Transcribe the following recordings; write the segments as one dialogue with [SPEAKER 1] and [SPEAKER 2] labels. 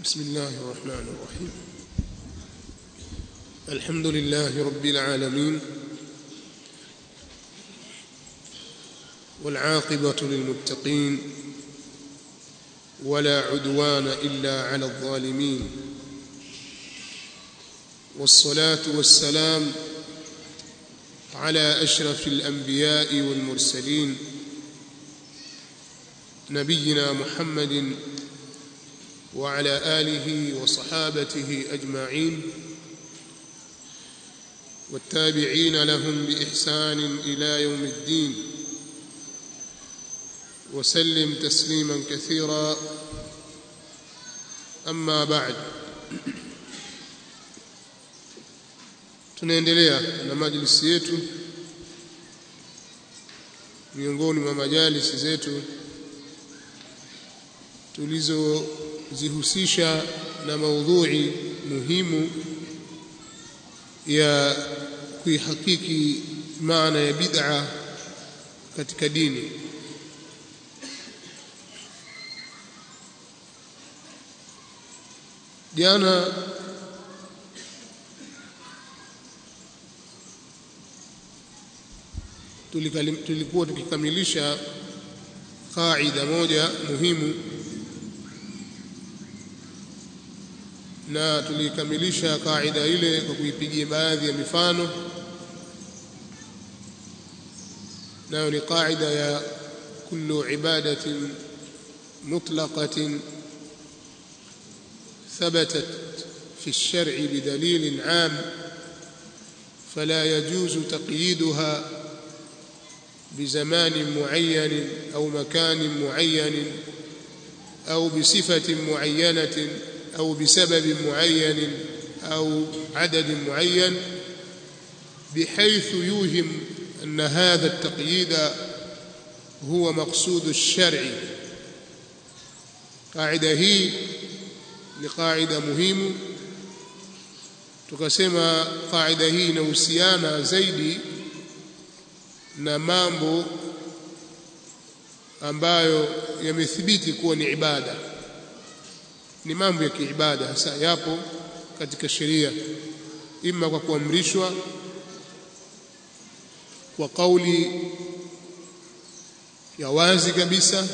[SPEAKER 1] بسم الله الرحمن الرحيم الحمد لله رب العالمين والعاقبة للمتقين ولا عدوان إلا على الظالمين والصلاة والسلام على أشرف الأنبياء والمرسلين نبينا محمد وعلى آله وصحابته أجمعين والتابعين لهم بإحسان إلى يوم الدين وسلم تسليما كثيرا أما بعد tunaendelea na majlisi yetu miongoni mwa majalisi zetu tulizozihusisha na maudhui muhimu ya kuihakiki maana ya bid'a katika dini jana tulikuwa tukikamilisha kaida moja muhimu na tulikamilisha kaida ile kwa kuipigia baadhi ya mifano nayo ni kaida ya kullu ibadatin mutlaqatin ثبتت في الشرع بدليل عام فلا يجوز تقييدها بزمان معين أو مكان معين أو بصفة معينة أو بسبب معين أو عدد معين بحيث يوهم أن هذا التقييد هو مقصود الشرع قاعدة هي لقاعدة مهمة tukasema kaida hii inahusiana zaidi na mambo ambayo yamethibiti kuwa ni ibada ni mambo ya kiibada hasa yapo katika sheria ima kwa kuamrishwa kwa kauli ya wazi kabisa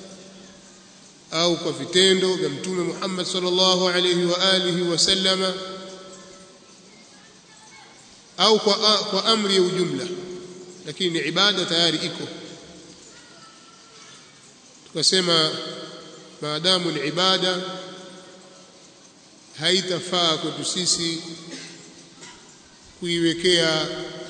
[SPEAKER 1] au kwa vitendo vya mtume Muhammad sallallahu alayhi wa alihi wasallama au kwa, kwa amri ya ujumla lakini ni ibada tayari iko tukasema maadamu ni ibada haitafaa kwetu sisi kuiwekea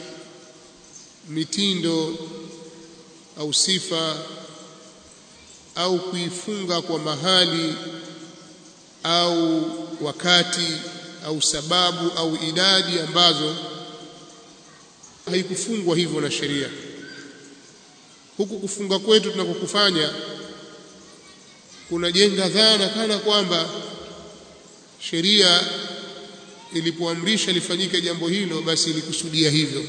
[SPEAKER 1] mitindo au sifa au kuifunga kwa mahali au wakati au sababu au idadi ambazo haikufungwa hivyo na sheria huku kufunga kwetu tunakokufanya kunajenga dhana kana kwamba sheria ilipoamrisha lifanyike jambo hilo basi ilikusudia hivyo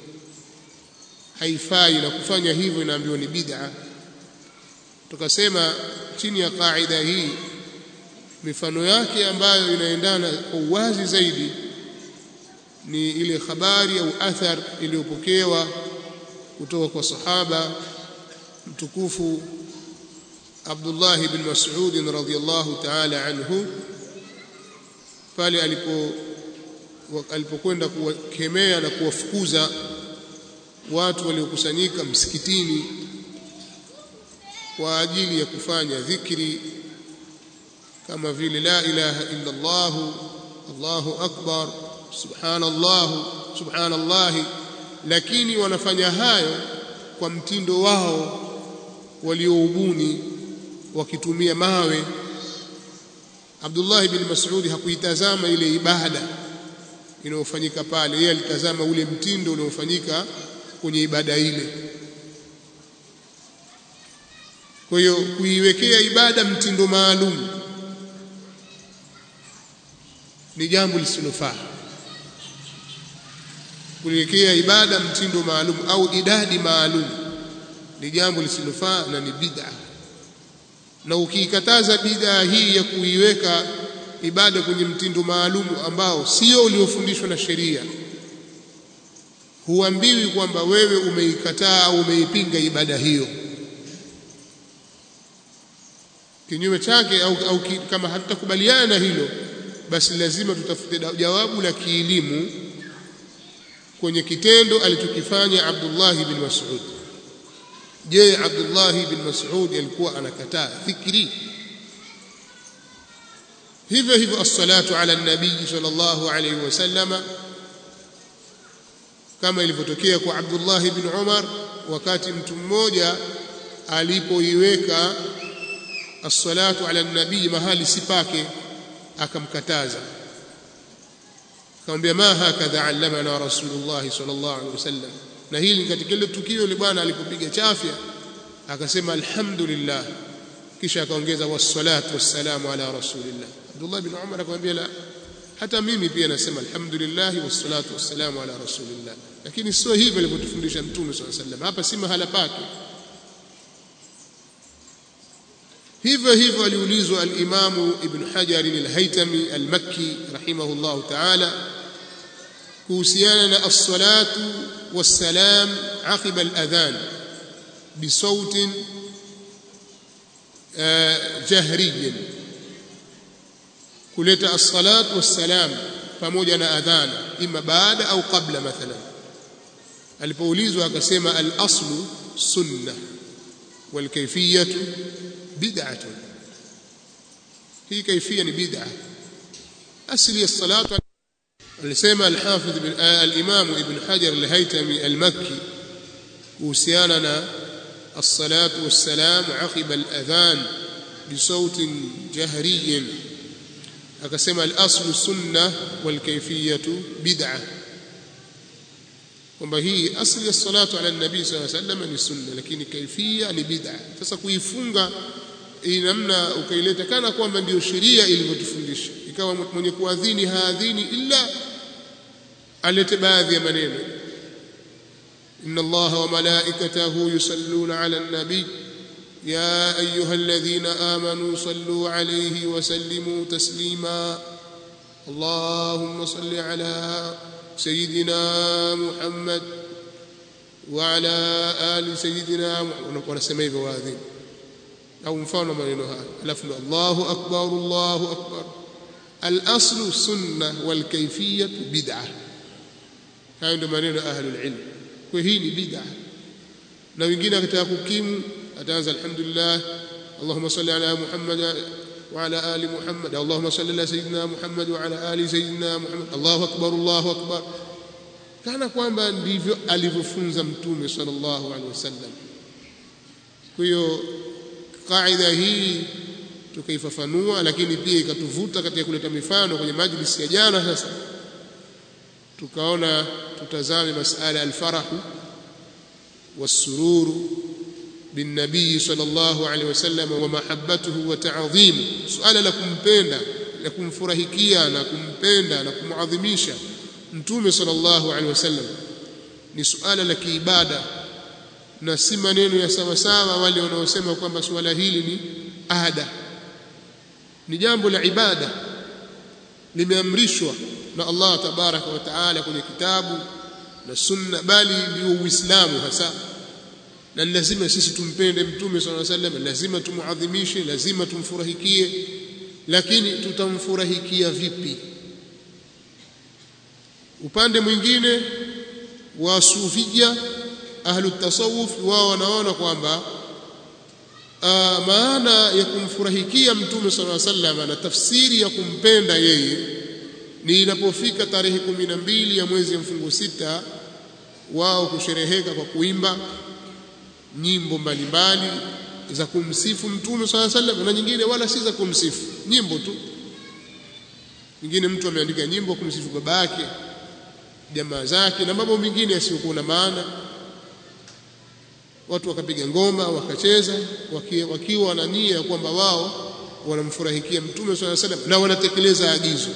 [SPEAKER 1] haifai na kufanya hivyo inaambiwa ni bid'a tukasema chini ya kaida hii mifano yake ambayo inaendana kwa uwazi zaidi ni ile habari au athar iliyopokewa kutoka kwa sahaba mtukufu Abdullah ibn Mas'ud radhiyallahu ta'ala anhu pale alipo alipokwenda kuwakemea na kuwafukuza watu waliokusanyika msikitini kwa ajili ya kufanya dhikri kama vile la ilaha illa Allah Allahu akbar subhanallah subhanallah lakini wanafanya hayo kwa mtindo wao walioubuni wakitumia mawe Abdullah ibn Mas'ud hakuitazama ile ibada inayofanyika pale yeye alitazama ule mtindo unaofanyika kwenye ibada ile kwa hiyo kuiwekea ibada mtindo maalum ni jambo lisilofaa kuiwekea ibada mtindo maalum au idadi maalum ni jambo lisilofaa na ni bid'a na ukiikataza bid'a hii ya kuiweka ibada kwenye mtindo maalumu ambao sio uliofundishwa na sheria huambiwi kwamba wewe umeikataa au umeipinga ibada hiyo kinyume chake au, au ki, kama hatutakubaliana na hilo basi lazima tutafute jawabu la kielimu kwenye kitendo alichokifanya Abdullah bin Mas'ud je Abdullah bin Mas'ud alikuwa anakataa dhikri hivyo hivyo as-salatu ala nabii sallallahu alayhi wasallama kama ilivyotokea kwa Abdullah bin Umar wakati mtu mmoja alipoiweka as-salatu ala nabii mahali sipake akamkataza akamwambia ma hakadha allamana rasulullah sallallahu alaihi wasallam na hili katika ile tukio ile bwana alipopiga chafya akasema alhamdulillah kisha akaongeza wassalatu wassalamu ala rasulillah Abdullah bin Umar akamwambia la hata mimi pia nasema alhamdulillah wassalatu wassalamu ala rasulillah lakini sio hivyo alivyotufundisha mtume sallallahu alaihi wasallam hapa si mahala pake hivyo hivyo aliulizwa al-Imam Ibn Hajar al-Haytami al-Makki rahimahullah ta'ala kuhusiana na as-salatu was-salam aqiba al-adhan bisautin jahriy kuleta as-salatu was-salam pamoja na adhan ima baada au kabla mathalan alipoulizwa akasema al-aslu sunnah wal kayfiyatu بدعة هي كيفية بدعة أصل الصلاة alisema الحافظ الإمام ابن حجر الهيتمي المكي kuhusiana الصلاة والسلام عقب الأذان بصوت جهري akasema الأصل السنة والكيفية بدعة kwamba hii asli ya salatu ala nabii sallallahu alayhi wasallam ni sunna lakini kaifia ni bid'a sasa kuifunga hii namna ukaileta kana kwamba ndiyo sheria ilivyotufundisha ikawa mwenye kuadhini haadhini illa alete baadhi ya maneno inna allaha wa malaikatahu yusalluna ala nabii ya ayuha alladhina amanu sallu alayhi wa sallimu taslima اللهم صل على سيدنا محمد وعلى آل سيدنا ونسمى hivyo waadhini au mfano maneno haya alafu Allahu akbar Allahu akbar al-aslu sunna wal kayfiyatu bid'ah hayo ndio maneno ahlul ilm kwa hii ni bid'ah na wengine akitaka kukimu ataanza alhamdulillah Allahumma salli ala Muhammad وعلى آل محمد اللهم صل على سيدنا محمد وعلى آل سيدنا محمد الله أكبر الله أكبر kana kwamba ndivyo alivyofunza mtume sallallahu alaihi wasallam kwa hiyo kaida hii tukaifafanua lakini pia ikatuvuta katika kuleta mifano kwenye majlisi ya jana sasa tukaona tutazame masala alfarahu wasururu بالنبي صلى الله عليه وسلم ومحبته وتعظيمه سؤال la kumpenda la kumfurahikia na kumpenda na kumuadhimisha mtume sallallahu alaihi wasallam ni suala la kiibada na si maneno ya sawa sawa wale wanaosema kwamba suala hili ni ada ni jambo la ibada limeamrishwa na Allah tabaraka wa taala kwenye kitabu na sunna bali ndio uislamu hasa na lazima sisi tumpende mtume swalla sallam lazima tumuadhimishe lazima tumfurahikie lakini tutamfurahikia vipi upande mwingine wa sufia ahlu tasawuf wao wanaona kwamba maana ya kumfurahikia mtume swalla sallam na tafsiri ya kumpenda yeye ni inapofika tarehe kumi na mbili ya mwezi wa mfungo sita wao kushereheka kwa kuimba nyimbo mbalimbali za kumsifu mtume swalla sallam na nyingine wala si za kumsifu nyimbo tu nyingine mtu ameandika nyimbo kumsifu baba yake jamaa zake na mambo mengine yasiyokuwa na maana watu wakapiga ngoma wakacheza wakiwa, wakiwa na nia ya kwamba wao wanamfurahikia mtume swalla sallam na wanatekeleza agizo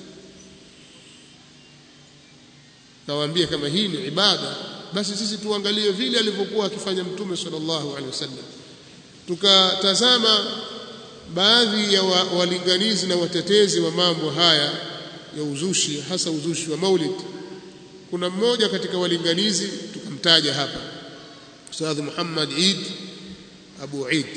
[SPEAKER 1] nawaambia kama hii ni ibada basi sisi tuangalie vile alivyokuwa akifanya mtume sallallahu alaihi wasallam tukatazama baadhi ya wa, walinganizi na watetezi wa mambo haya ya uzushi hasa uzushi wa maulid kuna mmoja katika walinganizi tukamtaja hapa Ustadh Muhammad Eid Abu Eid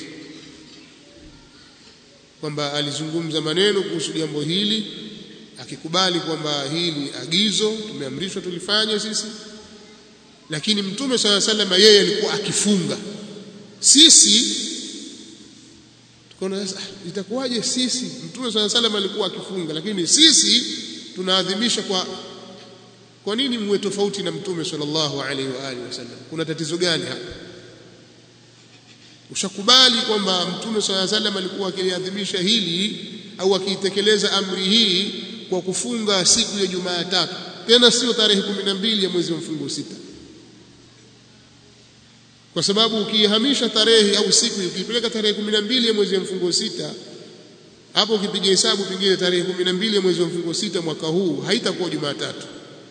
[SPEAKER 1] kwamba alizungumza maneno kuhusu jambo hili akikubali kwamba hili agizo tumeamrishwa tulifanye sisi lakini mtume swalla sallam yeye alikuwa akifunga sisi tukaona sasa itakuwaje sisi mtume swalla sallam alikuwa akifunga lakini sisi tunaadhimisha kwa kwa nini mwe tofauti na mtume sallallahu alaihi wa alihi wasallam kuna tatizo gani hapa ushakubali kwamba mtume swalla sallam alikuwa akiliadhimisha hili au akiitekeleza amri hii kwa kufunga siku ya Jumatatu tena sio tarehe 12 ya mwezi wa mfungo sita kwa sababu ukihamisha tarehe au siku ukipeleka tarehe 12 ya mwezi wa mfungo sita hapo ukipiga hesabu pengine tarehe 12 ya mwezi wa mfungo sita mwaka huu haitakuwa Jumatatu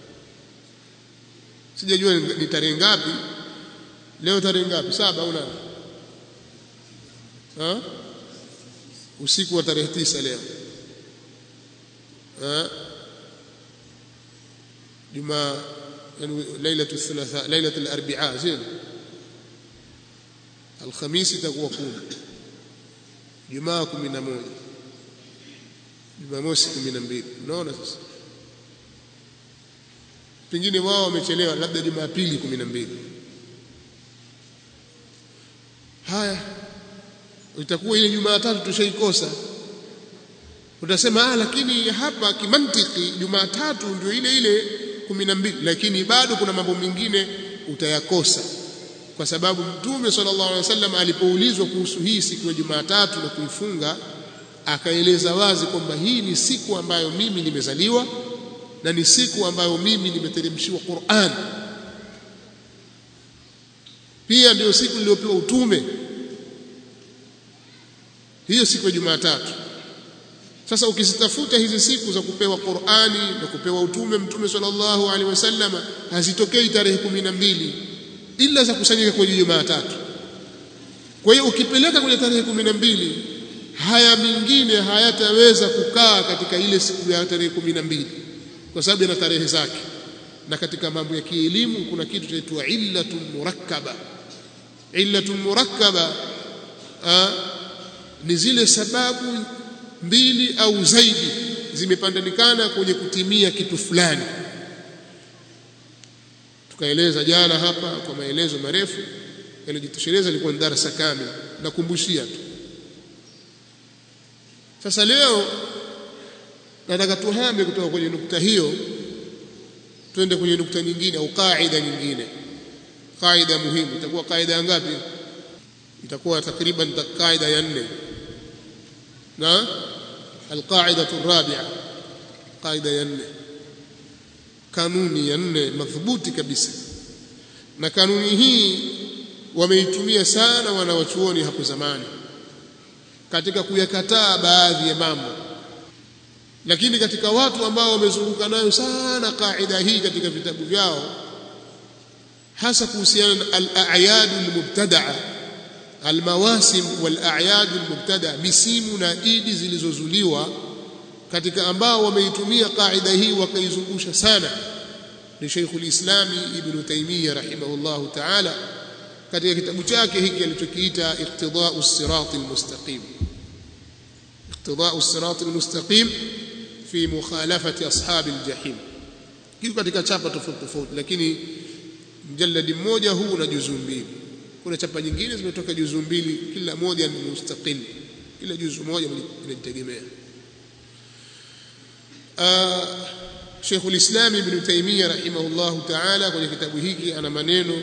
[SPEAKER 1] sijajua ni tarehe ngapi leo tarehe ngapi saba au nane ha usiku wa tarehe tisa leo ha juma yani lailatu thalatha lailatu al-arba'a zile alhamisi itakuwa kumi jumaa kumi na moja jumamosi kumi na mbili unaona sasa pengine wao wamechelewa labda jumapili kumi na mbili haya itakuwa ile jumatatu tushaikosa utasema ah lakini hapa kimantiki jumatatu ndio ile ile kumi na mbili lakini bado kuna mambo mengine utayakosa kwa sababu mtume sallallahu alaihi wasallam alipoulizwa kuhusu hii siku ya Jumatatu na kuifunga akaeleza wazi kwamba hii ni siku ambayo mimi nimezaliwa na ni siku ambayo mimi nimeteremshiwa Qur'an pia ndio siku niliyopewa utume hiyo siku ya Jumatatu sasa ukizitafuta hizi siku za kupewa Qur'ani na kupewa utume mtume sallallahu alaihi wasallam hazitokei tarehe kumi na mbili ila za kusanyika kwenye Jumatatu. Kwa hiyo ukipeleka kwenye tarehe kumi na mbili haya mengine hayataweza kukaa katika ile siku ya tarehe kumi na mbili kwa sababu yana tarehe zake, na katika mambo ya kielimu kuna kitu kinaitwa illatun murakkaba. Illatun murakkaba ni zile sababu mbili au zaidi zimepandanikana kwenye kutimia kitu fulani tukaeleza jana hapa kwa maelezo marefu yaliyojitosheleza ilikuwa ni darasa kamili nakumbushia tu sasa leo nataka tuhame kutoka kwenye nukta hiyo twende kwenye nukta nyingine au kaida nyingine kaida muhimu itakuwa kaida ngapi itakuwa takriban kaida ya nne na alqaida الرابعه قاعده ya nne kanuni ya nne madhubuti kabisa na kanuni hii wameitumia sana wanawachuoni hapo zamani katika kuyakataa baadhi ya mambo lakini katika watu ambao wamezunguka nayo sana kaida hii katika vitabu vyao hasa kuhusiana na al-a'yad al-mubtada'a al-mawasim wal-a'yad al-mubtada'a misimu na idi zilizozuliwa katika ambao wameitumia kaida hii wakaizungusha sana ni Sheikhul Islami Ibn Taymiyyah rahimahullahu ta'ala katika kitabu chake hiki alichokiita Iqtida'u as-Sirat al-Mustaqim Iqtida'u as-Sirat al-Mustaqim fi mukhalafati ashab al-jahim kiko katika chapa tofauti tofauti lakini mjalladi mmoja huu una juzuu mbili kuna chapa nyingine zimetoka juzuu mbili kila moja ni mustaqil kila juzuu moja inajitegemea Sheikh ulislam Ibn Taymiyyah rahimahullahu ta'ala kwenye kitabu hiki ana maneno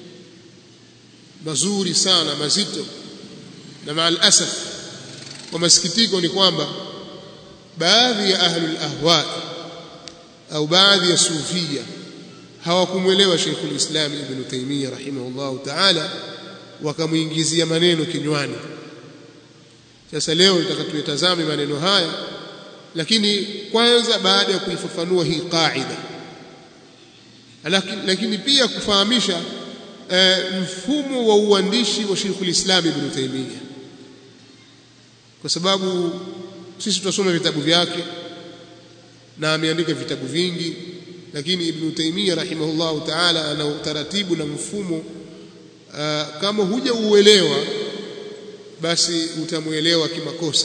[SPEAKER 1] mazuri sana mazito na maal asaf kwa masikitiko ni kwamba baadhi ya ahlul ahwa au baadhi ya sufia hawakumwelewa Sheikh ulislam Ibn Taymiyyah rahimahullahu ta'ala wakamuingizia maneno kinywani sasa leo tutakatuyatazame maneno haya lakini kwanza baada ya kuifafanua hii kaida lakini, lakini pia kufahamisha e, mfumo wa uandishi wa Sheikhul Islam Ibn Taymiyyah kwa sababu sisi tunasoma vitabu vyake na ameandika vitabu vingi lakini Ibn Taymiyyah rahimahullahu ta'ala ana utaratibu na mfumo uh, kama huja uelewa basi utamuelewa kimakosa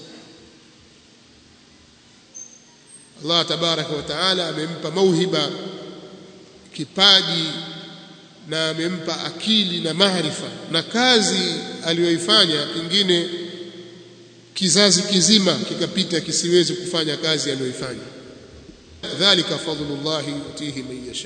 [SPEAKER 1] Allah tabaraka wa taala amempa mauhiba kipaji na amempa akili na maarifa na kazi aliyoifanya pengine kizazi kizima kikapita kisiwezi kufanya kazi aliyoifanya dhalika fadlullah yutihi man yasha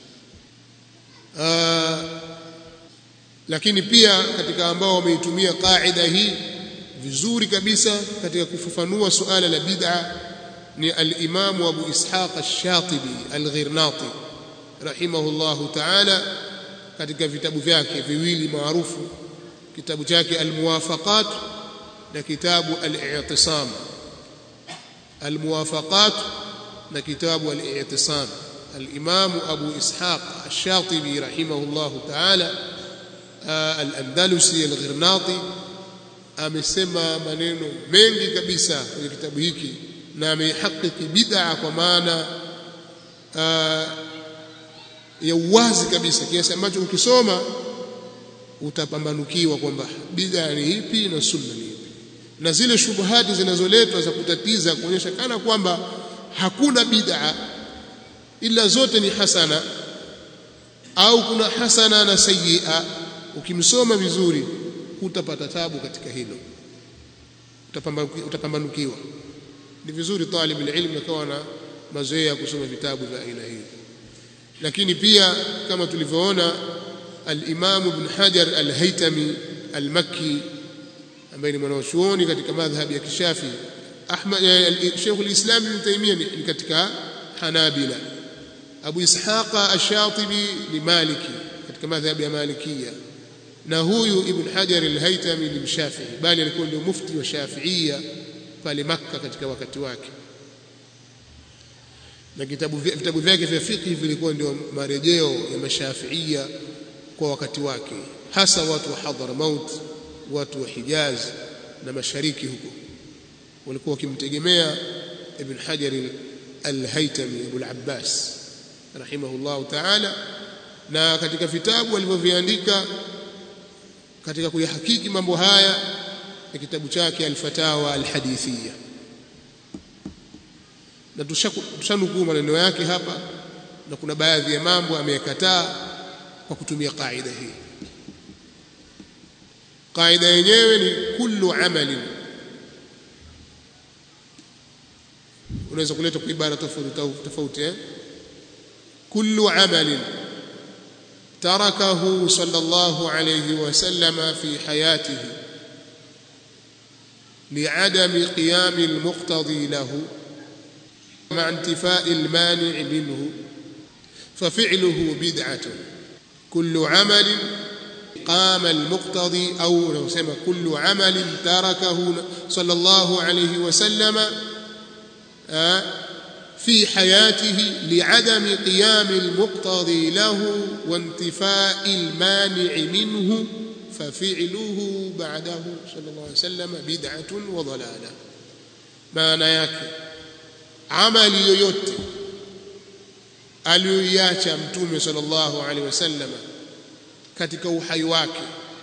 [SPEAKER 1] lakini pia katika ambao wameitumia qaida hii vizuri kabisa katika kufafanua suala la bid'a ni al-Imam Abu Ishaq Ash-Shatibi Al-Ghirnati rahimahullahu ta'ala katika vitabu vyake viwili maarufu kitabu chake Al-Muwafaqat na kitabu Al-I'tisam Al-Muwafaqat na kitabu Al-I'tisam Al-Imam Abu Ishaq Ash-Shatibi rahimahullahu ta'ala Al-Andalusi Al-Ghirnati amesema maneno mengi kabisa kwenye kitabu hiki na ameihakiki bid'a kwa maana ya uwazi kabisa kiasi ambacho ukisoma utapambanukiwa kwamba bid'a ni ipi na sunna ni ipi na zile shubuhati zinazoletwa za kutatiza kuonyesha kana kwamba hakuna bid'a ila zote ni hasana au kuna hasana na sayyi'a ukimsoma vizuri hutapata tabu katika hilo utapambanukiwa ni vizuri talib ilmu akawa na mazoea ya kusoma vitabu vya aina hii lakini pia kama tulivyoona al-Imam Ibn Hajar al-Haytami al-Makki ambaye ni mwanachuoni katika madhhabi ya Kishafi Ahmad Sheikh al-Islam Ibn Taymiyyah ni katika Hanabila Abu Ishaq ash-Shatibi ni Maliki katika madhhabi ya Malikia na huyu Ibn Hajar al-Haytami ni Mshafi'i bali alikuwa ndio mufti wa Shafi'ia pale Makka katika wakati wake na kitabu vitabu vyake vya fiqh vilikuwa ndio marejeo ya mashafiia kwa wakati wake hasa watu wa Hadramaut watu wa Hijaz na mashariki huko walikuwa wakimtegemea Ibn Hajar al-Haytami Abu al-Abbas rahimahullah ta'ala na katika vitabu alivyoviandika katika kuyahakiki mambo haya na kitabu chake al-Fatawa al-Hadithiyya na tushanukuu maneno yake hapa na kuna baadhi ya mambo ameyakataa kwa kutumia kaida hii kaida yenyewe ni kullu amalin unaweza kuleta kwa ibara tofauti tofauti eh kullu amalin tarakahu sallallahu alayhi wasallam fi hayatihi لعدم قيام المقتضي له مع انتفاء المانع منه ففعله بدعة كل عمل قام المقتضي أو لو سمى كل عمل تركه صلى الله عليه وسلم في حياته لعدم قيام المقتضي له وانتفاء المانع منه ففعله بعده صلى الله عليه وسلم بدعة وضلالة معنى yake amali yoyote aliyoiacha mtume sallallahu alaihi wasallam katika uhai wake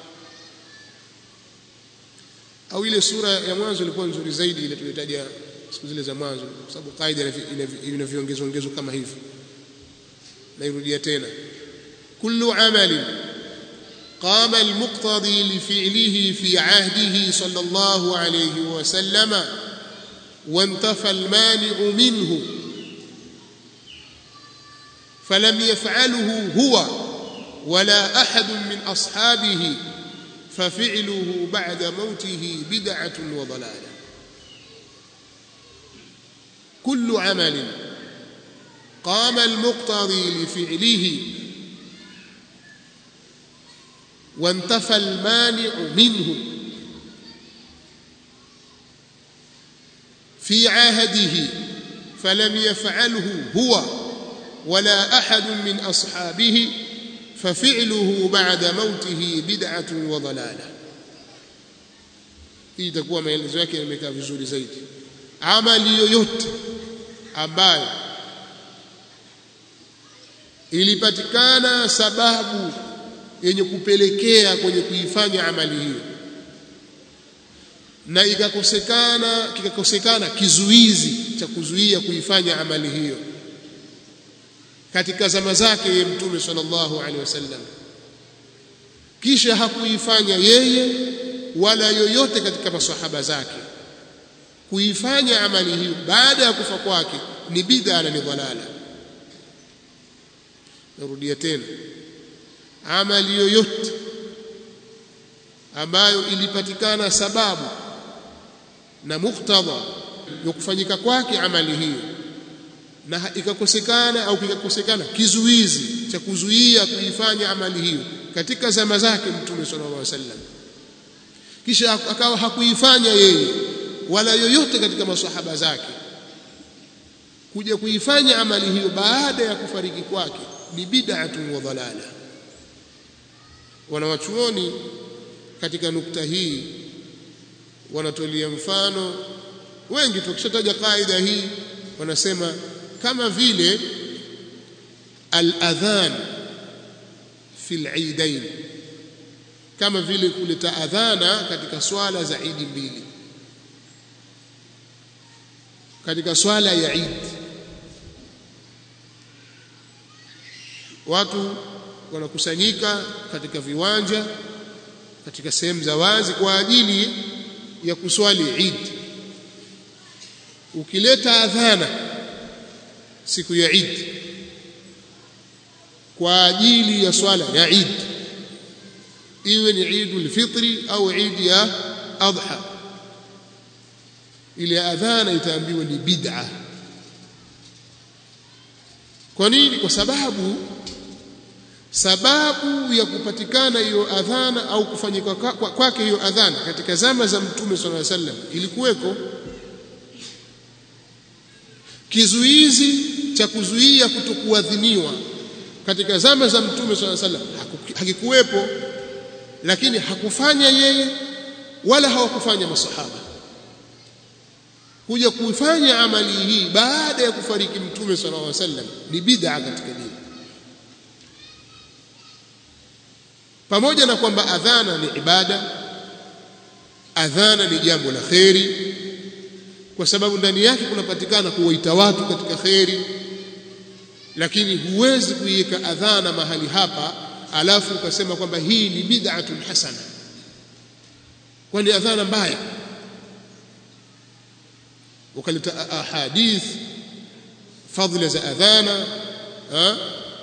[SPEAKER 1] au ile sura ya mwanzo ilikuwa nzuri zaidi ile tulitaja siku zile za mwanzo kwa sababu kaida ina viongezo ongezo kama hivi nairudia tena kullu amalin قام المقتضي لفعله في عهده صلى الله عليه وسلم وانتفى المانع منه فلم يفعله هو ولا احد من اصحابه ففعله بعد موته بدعه وضلاله كل عمل قام المقتضي لفعله وانتفى المانع منه في عهده فلم يفعله هو ولا احد من اصحابه ففعله بعد موته بدعه وضلاله hii itakuwa maelezo yake yamekaa vizuri zaidi amali yoyote ambayo ilipatikana sababu yenye kupelekea kwenye kuifanya amali hiyo na ikakosekana kikakosekana kizuizi cha kuzuia kuifanya amali hiyo katika zama zake ye mtume sallallahu alaihi wasallam kisha hakuifanya yeye wala yoyote katika masahaba zake kuifanya amali hiyo baada ya kufa kwake ni bid'a na ni dhalala narudia tena amali yoyote ambayo ilipatikana sababu na muktadha ya kufanyika kwake amali hiyo na ikakosekana au kikakosekana kizuizi cha kuzuia kuifanya amali hiyo katika zama zake mtume sallallahu alaihi wasallam kisha akawa hakuifanya yeye wala yoyote katika masahaba zake kuja kuifanya amali hiyo baada ya kufariki kwake ni bid'atun wa dhalala wanawachuoni katika nukta hii wanatolea mfano wengi tukishataja kaida hii wanasema kama vile al-adhan fi al-eidain kama vile kuleta adhana katika swala za Idi mbili katika swala ya Eid watu wanakusanyika katika viwanja katika sehemu za wazi kwa ajili ya kuswali Eid ukileta adhana siku ya Eid kwa ajili ya swala ya Eid iwe ni Eidul Fitri au Eid ya Adha ile adhana itaambiwa ni bid'a kwa nini kwa sababu sababu ya kupatikana hiyo adhana au kufanyika kwake hiyo adhana katika zama za mtume sallallahu alaihi wasallam ilikuweko kizuizi cha kuzuia kutokuadhiniwa katika zama za mtume sallallahu alaihi wasallam hakikuwepo lakini hakufanya yeye wala hawakufanya masahaba kuja kuifanya amali hii baada ya kufariki mtume sallallahu alaihi wasallam ni bid'a katika dini pamoja na kwamba adhana ni ibada adhana ni jambo la kheri kwa sababu ndani yake kunapatikana kuwaita watu katika kheri lakini huwezi kuiweka adhana mahali hapa alafu ukasema kwamba hii ni bid'atun hasana kwani adhana mbaya ukaleta ahadith fadhila za adhana ha?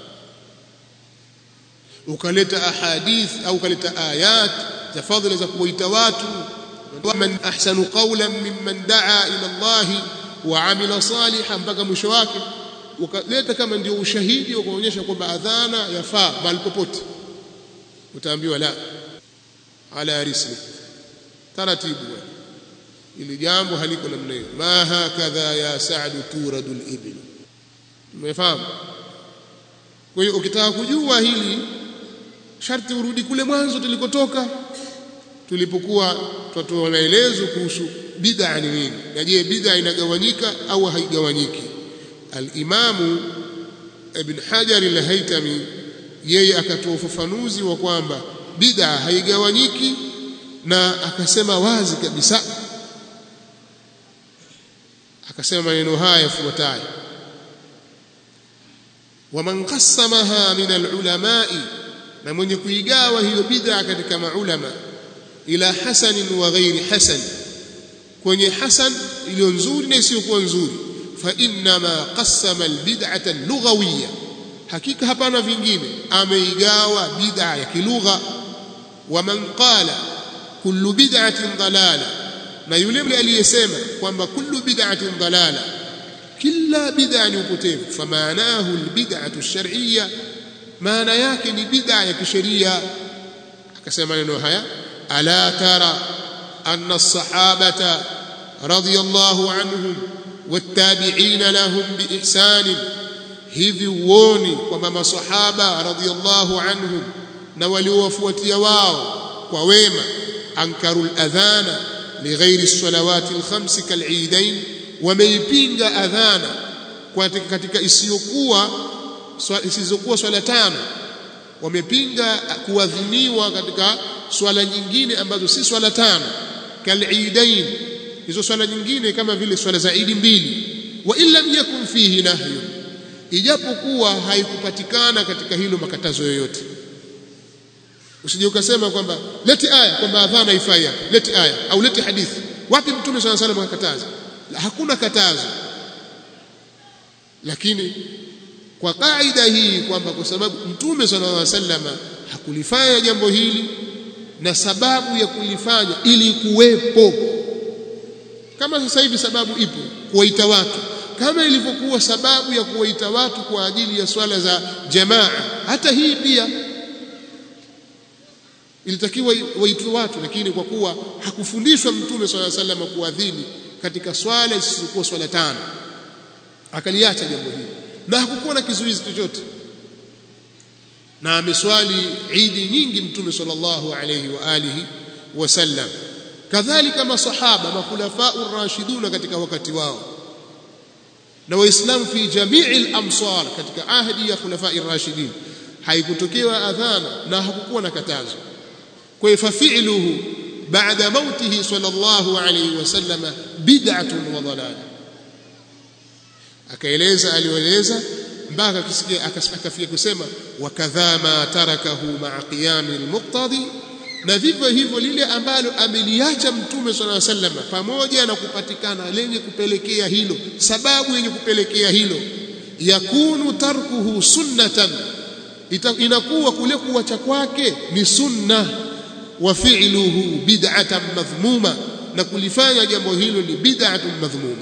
[SPEAKER 1] ukaleta ahadith au ukaleta ayat za fadhila za kuwaita watu man ahsanu qawlan mimman daa ila Allah wa amila salihan mpaka mwisho wake ukaleta kama ndio ushahidi wa kuonyesha kwamba adhana yafaa mahali popote utaambiwa la ala risli taratibu ili jambo haliko namna hiyo ma hakadha ya sa'du turadu al-ibl umefahamu kwa hiyo ukitaka kujua hili sharti urudi kule mwanzo tulikotoka tulipokuwa tutatoa maelezo kuhusu bid'a ni nini na je bid'a inagawanyika au haigawanyiki al-imamu ibn hajar al-haytami yeye akatoa ufafanuzi wa kwamba bid'a haigawanyiki na akasema wazi kabisa akasema maneno haya yafuatayo waman qassamaha min al-ulama'i na mwenye kuigawa hiyo bid'a katika maulama ila hasanin wa ghairi hasan kwenye hasan iliyo nzuri na isiyokuwa nzuri fa inma qassama albid'ata lughawiyya hakika hapana vingine ameigawa bid'a ya kilugha wa man qala kullu bid'atin dalala na yule aliyesema kwamba kullu bid'atin dalala kila bid'a ni upotevu famaanahu albid'atu ash-shar'iyya maana yake ni bid'a ya kisheria akasema maneno haya ألا ترى أن الصحابة رضي الله عنهم والتابعين لهم بإحسان hivi uoni kwamba masahaba radhiallahu anhum na waliowafuatia wao kwa wema ankaru ladhana lighairi salawati alkhams kal'idain wameipinga adhana katika isiyokuwa isizokuwa swala tano wamepinga kuadhiniwa katika swala nyingine ambazo si swala tano kal'idain hizo swala nyingine kama vile swala za idi mbili wa illam yakun fihi nahyu ijapokuwa haikupatikana katika hilo makatazo yoyote usije ukasema kwamba leti aya kwamba adhana haifai hapa leti aya au leti hadithi wapi mtume swalla salam akakataza hakuna katazo lakini kwa kaida hii kwamba kwa sababu mtume sallallahu alaihi wasallam hakulifanya jambo hili na sababu ya kulifanya ili kuwepo kama sasa hivi sababu ipo kuwaita watu kama ilivyokuwa sababu ya kuwaita watu kwa ajili ya swala za jamaa hata hii pia ilitakiwa waitwe watu lakini kwa kuwa hakufundishwa mtume swalla sallam kuadhini katika swala isizokuwa swala tano akaliacha jambo hili na hakukuwa na kizuizi chochote na ameswali idi nyingi mtume sallallahu alayhi wa alihi wasallam kadhalika masahaba makhulafau rashiduna katika wakati wao na waislamu fi jamii al-amsar katika ahdi ya khulafai rashidin haikutokewa adhana na hakukuwa na katazo kwa hivyo fi'luhu baada mautihi sallallahu alayhi wasallam bid'atun wa dalal akaeleza alioeleza mpaka akisikia akafika kusema wakadha ma tarakahu ma'a qiyam al-muqtadi na vivyo hivyo lile ambalo ameliacha mtume swalla sallam pamoja na kupatikana lenye kupelekea hilo sababu yenye kupelekea hilo yakunu tarkuhu sunnatan inakuwa kule kuacha kwake ni sunna wa fi'luhu bid'atan madhmuma na kulifanya jambo hilo ni bid'atun madhmuma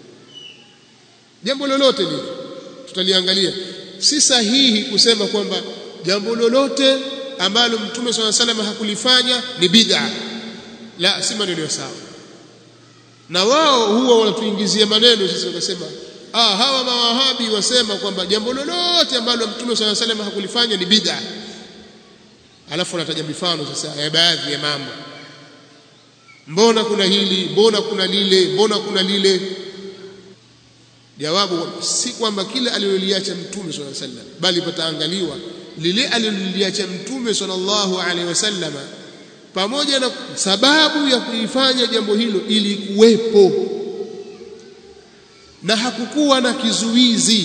[SPEAKER 1] jambo lolote lile tutaliangalia si sahihi kusema kwamba jambo lolote ambalo mtume swalla salam hakulifanya ni bid'a la si maneno sawa na wao huwa wanatuingizia maneno sisi wakasema ah hawa mawahabi wasema kwamba jambo lolote ambalo mtume swalla salam hakulifanya ni bid'a alafu anataja mifano sasa ya baadhi ya mambo mbona kuna hili mbona kuna lile mbona kuna lile jawabu si kwamba kile aliloliacha mtume swalla sallam bali pataangaliwa lile aliloliacha mtume sallallahu alaihi wasallam pamoja na sababu ya kuifanya jambo hilo ili kuwepo na hakukuwa na kizuizi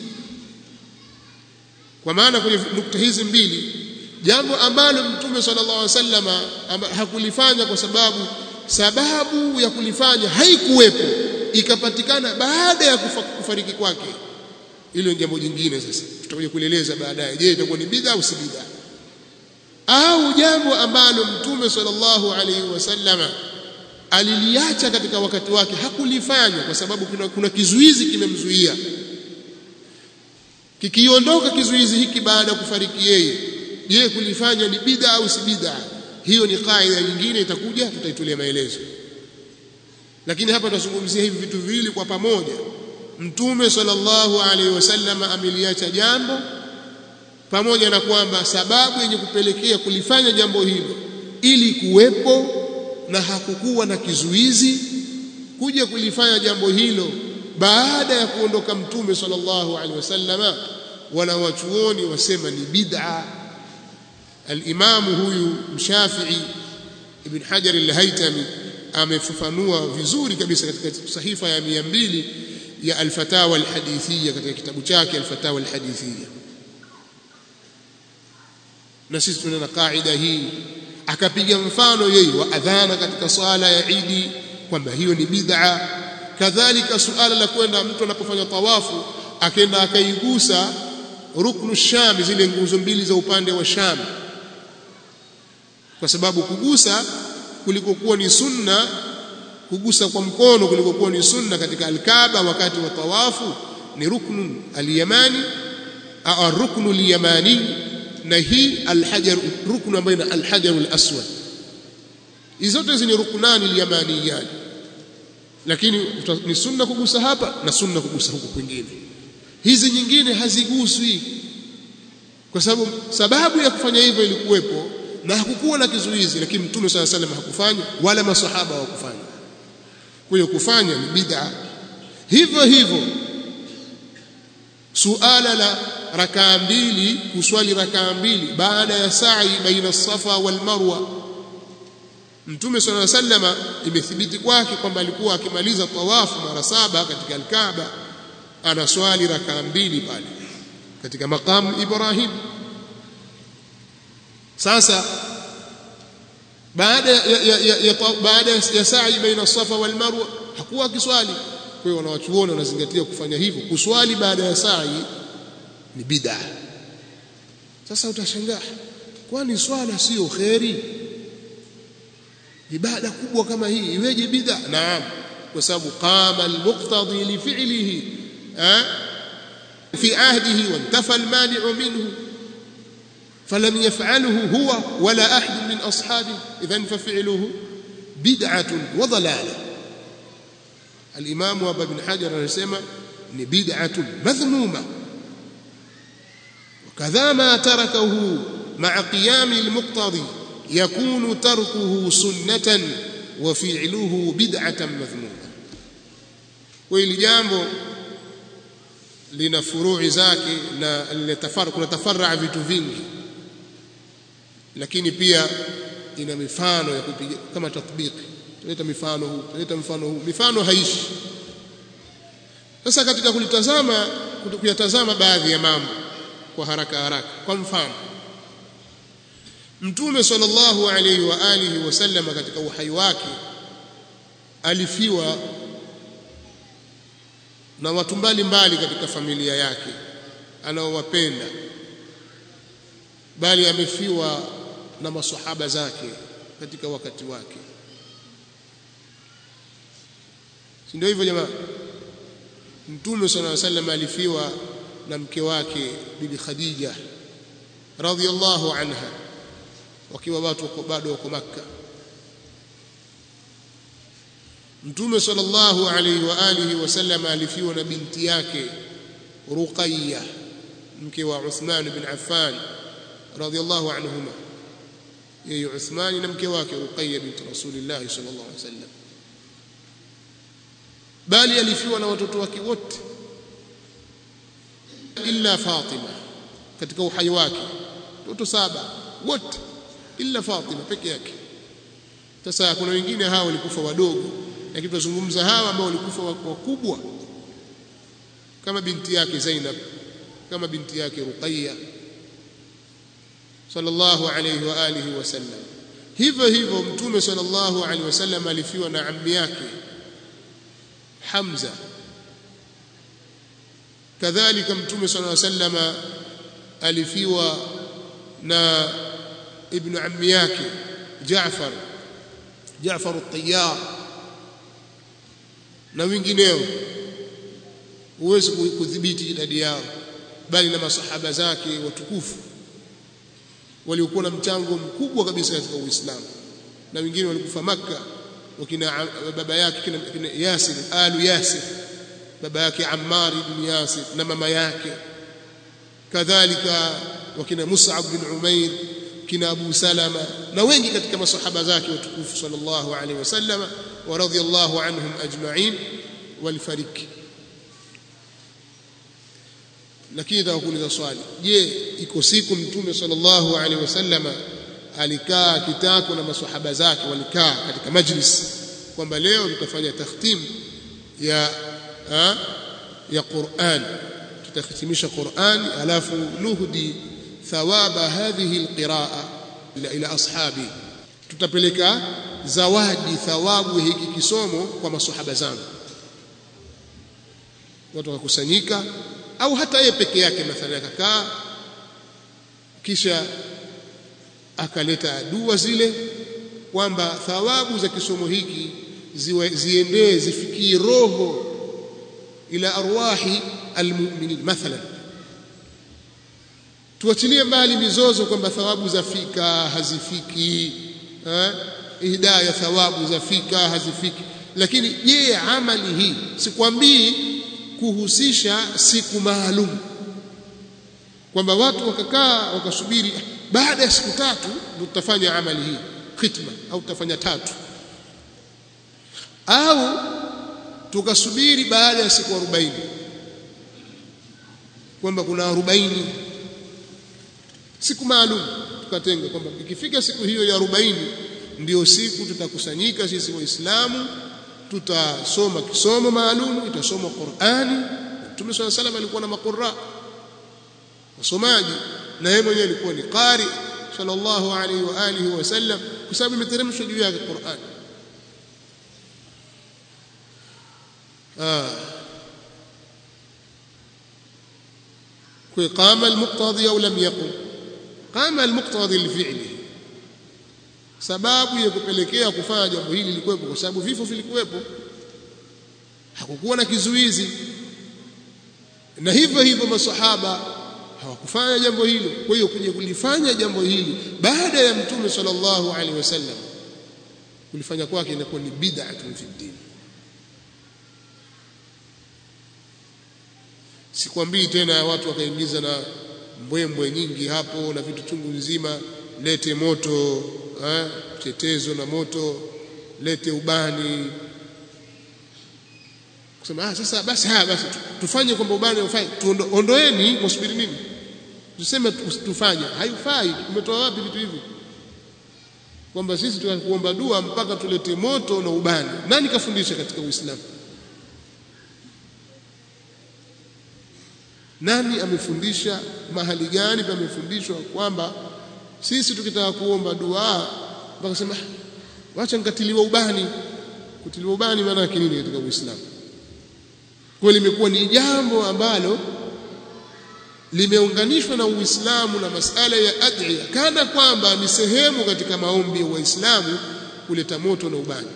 [SPEAKER 1] kwa maana kwenye nukta hizi mbili jambo ambalo mtume sallallahu alaihi wasallam hakulifanya kwa sababu sababu ya kulifanya haikuwepo ikapatikana baada ya kufa, kufariki kwake hilo ni jambo jingine sasa tutakuja kueleza baadaye je itakuwa ni bid'a au si bid'a au jambo ambalo mtume sallallahu alaihi wasallama aliliacha katika wakati wake hakulifanya kwa sababu kuna, kuna kizuizi kimemzuia kikiondoka kizuizi hiki baada ya kufariki yeye je kulifanya ni bid'a au si bid'a hiyo ni kaida nyingine itakuja tutaitolea maelezo lakini hapa tunazungumzia hivi vitu viwili kwa pamoja mtume sallallahu alaihi wasallam ameliacha jambo pamoja na kwamba sababu yenye kupelekea kulifanya jambo hilo ili kuwepo na hakukuwa na kizuizi kuja kulifanya jambo hilo baada ya kuondoka mtume sallallahu alaihi wasallam wana wachuoni wasema ni bid'a al-Imam huyu Mshafi'i Ibn Hajar al-Haytami amefafanua vizuri kabisa katika sahifa ya 200 ya al-Fatawa al-Hadithiyya katika kitabu chake al-Fatawa al-Hadithiyya na sisi tuna kaida hii akapiga mfano yeye wa adhana katika swala ya Idi kwamba hiyo ni bid'a kadhalika suala la kwenda mtu anapofanya tawafu akenda akaigusa ruknu sham zile nguzo mbili za upande wa sham kwa sababu kugusa kulikokuwa ni sunna kugusa kwa mkono kulikokuwa ni sunna katika alkaaba wakati wa tawafu ni ruknu alyamani au ruknu alyamani na hii alhajar ruknu ambayo ina alhajar alaswad hizo zote hizi ni ruknani alyamaniyani lakini ni sunna kugusa hapa na sunna kugusa huko kwingine hizi nyingine haziguswi kwa sababu sababu ya kufanya hivyo ilikuwepo na hakukuwa na kizuizi lakini mtume swalla salam hakufanya wala masahaba hawakufanya kwa hiyo kufanya ni bid'a hivyo hivyo suala la rakaa mbili kuswali rakaa mbili baada ya sa'i baina safa wal marwa mtume swalla sallama imethibiti kwake kwamba alikuwa akimaliza tawafu mara saba katika al-Kaaba anaswali rakaa mbili pale katika maqam Ibrahim sasa baada ya, ya, ya, ya, baada ya sa'i baina safa wal marwa hakuwa akiswali kwa hiyo wanawachuoni wanazingatia kufanya hivyo kuswali baada ya sa'i ni bid'a sasa utashangaa kwani swala sio kheri ibada kubwa kama hii iweje bid'a naam kwa sababu qama almuqtadi li fi'lihi fi ahdihi wantafa almani'u minhu فلم يفعله هو ولا أحد من أصحابه إذن ففعله بدعة وضلالة الإمام أبا بن حجر anasema ni bid'atun madhmuma وكذا ما تركه مع قيام المقتضي يكون تركه سنة وفعله بدعة مذمومة وإلى jambo lina furui zake na linatafara kuna tafarra vitu vingi lakini pia ina mifano ya kupiga kama tatbiki tuleta mifano huu tuleta mfano huu mifano haishi sasa katika kulitazama kuyatazama baadhi ya mambo kwa haraka haraka kwa mfano mtume sallallahu alaihi wa alihi wasallam katika uhai wake alifiwa na watu mbalimbali katika familia yake anaowapenda bali amefiwa na masahaba zake katika wakati wake si ndio hivyo jamaa mtume sallallahu alaihi wasallam alifiwa na mke wake bibi Khadija radhiyallahu anha wakiwa watu wako bado wako Makka Mtume sallallahu alaihi wa alihi wasallam alifiwa na binti yake Ruqayya mke wa Uthman bin Affan radhiyallahu anhuma yeye Uthman na mke wake Ruqayya binti Rasulillah sallallahu alaihi wasallam bali alifiwa na watoto wake wote illa Fatima katika uhai wake watoto saba wote illa Fatima peke yake sasa kuna wengine hao walikufa wadogo lakini tunazungumza hawa ambao walikufa wakubwa kama binti yake Zainab kama binti yake Ruqayya sallallahu alayhi wa alihi wasallam hivyo hivyo mtume sallallahu alayhi wasallam alifiwa na ammi yake Hamza kadhalika mtume sallallahu alayhi wasallam alifiwa na ibn ammi yake Jaafar Jaafar at-Tayyar na wengineo huwezi kudhibiti idadi yao bali na masahaba zake watukufu waliokuwa na mchango mkubwa kabisa katika Uislamu na wengine walikufa Makka wakina baba yake kina, kina Yasir alu Yasir baba yake Ammar ibn Yasir na mama yake kadhalika wakina Mus'ab bin Umair kina Abu Salama na wengi katika masahaba zake watukufu sallallahu alaihi wasallam wa radhiyallahu anhum ajma'in walifariki lakini nitakuuliza swali je iko siku mtume sallallahu alaihi wasallam alikaa kitako na masahaba zake walikaa katika majlis kwamba leo tutafanya takhtim ya ha, ya Qur'an tutahitimisha Qur'an alafu nuhdi thawaba hadhihi alqiraa ila, ila ashabi tutapeleka zawadi thawabu hiki kisomo kwa masahaba zangu watu wakakusanyika au hata yeye peke yake mathalan akakaa kisha akaleta dua zile kwamba thawabu za kisomo hiki ziendee zifikie roho ila arwahi almu'minin mathalan tuachilie mbali mizozo kwamba thawabu zafika hazifiki eh hidayah thawabu zafika hazifiki lakini je amali hii sikwambii kuhusisha siku maalum kwamba watu wakakaa wakasubiri baada ya siku tatu ndio tutafanya amali hii khitma au tutafanya tatu au tukasubiri baada ya siku 40 kwamba kuna 40 siku maalum tukatenga kwamba ikifika siku hiyo ya 40 ndio siku tutakusanyika sisi waislamu tutasoma kisomo maalum itasomwa Qur'ani Mtume swalla salam alikuwa na maqurra wasomaji na yeye mwenyewe alikuwa ni qari sallallahu alaihi wa alihi wasallam kwa sababu imeteremshwa juu yake Qur'an ah kwa qama al-muqtadi au lam yaqum qama al-muqtadi li sababu ya kupelekea kufanya jambo hili lilikuwepo kwa sababu vifo vilikuwepo hakukuwa na kizuizi na hivyo hivyo masahaba hawakufanya jambo hilo kwa hiyo kuja kulifanya jambo hili baada ya mtume sallallahu alaihi wasallam kulifanya kwake inakuwa ni bid'atun fi din sikwambii tena watu wakaingiza na mbwembwe nyingi hapo na vitu chungu nzima lete moto eh, chetezo na moto lete ubani kusema ah sasa basi haya basi tufanye kwamba ubani ufanye tuondoeni msubiri nini tuseme tufanye haifai umetoa wapi vitu hivi kwamba sisi tunakuomba dua mpaka tulete moto na ubani nani kafundisha katika uislamu nani amefundisha mahali gani pamefundishwa kwamba sisi tukitaka kuomba dua mpaka sema wacha nikatiliwa ubani kutiliwa ubani maana yake nini katika Uislamu kwa limekuwa ni jambo ambalo limeunganishwa na Uislamu na masala ya adhiya kana kwamba ni sehemu katika maombi ya Waislamu kuleta moto na ubani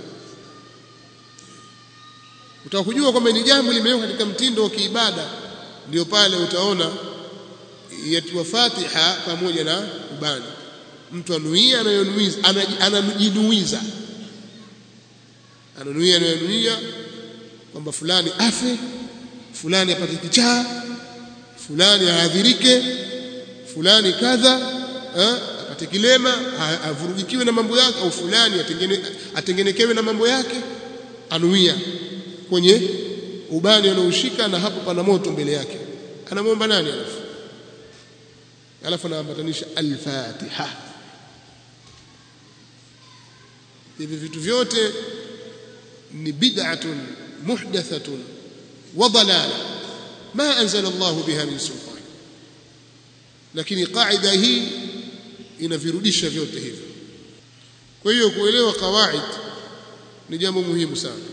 [SPEAKER 1] utakujua kwamba ni jambo limewekwa katika mtindo wa kiibada ndio pale utaona yatiwa Fatiha pamoja na ubani mtu anuia anayonuiza anajinuiza ananuia anayonuia kwamba fulani afe fulani apate kichaa fulani aadhirike fulani kadha apate kilema avurugikiwe na mambo yake au fulani atengene, atengenekewe na mambo yake anuia kwenye ubani anaoshika na hapo pana moto mbele yake anamwomba nani alafu alafu anaambatanisha al-Fatiha hivi vitu vyote ni bid'atun muhdathatun wa dalala ma anzala Allah biha min sultan lakini qaida hii inavirudisha vyote hivyo kwa hiyo kuelewa kawaid ni jambo muhimu sana